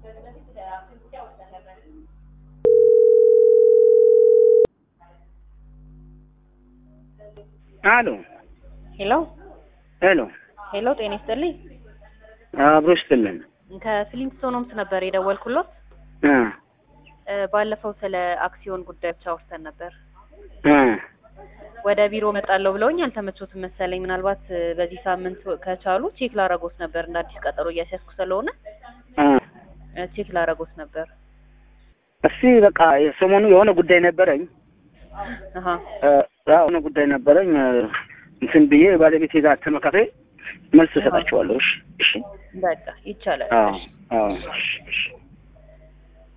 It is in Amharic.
አሎ ሄሎ ሄሎ፣ ሄሎ፣ ጤና ይስጥልኝ። አብሮ ይስጥልን። ከፍሊንስቶን ሆምስ ነበር የደወልኩሎት። እ እ ባለፈው ስለ አክሲዮን ጉዳዮች አውርተን ነበር። እ ወደ ቢሮ መጣለሁ ብለውኝ አልተመቾትም መሰለኝ። ምናልባት እ በዚህ ሳምንት ከቻሉ ቼክ ላረጎት ነበር እንደ አዲስ ቀጠሮ እያስያዝኩ ስለሆነ እ እ ቼክ ላረጎት ነበር። እስቲ በቃ የሰሞኑ የሆነ ጉዳይ ነበረኝ አሀ እ የሆነ ጉዳይ ነበረኝ እ እንትን ብዬ ባለቤቴ ጋር ተመካክሬ መልስ እሰጣቸዋለሁ። እሺ፣ እሺ፣ በቃ ይቻላል። አዎ፣ እሺ። አዎ፣ እሺ፣ እሺ።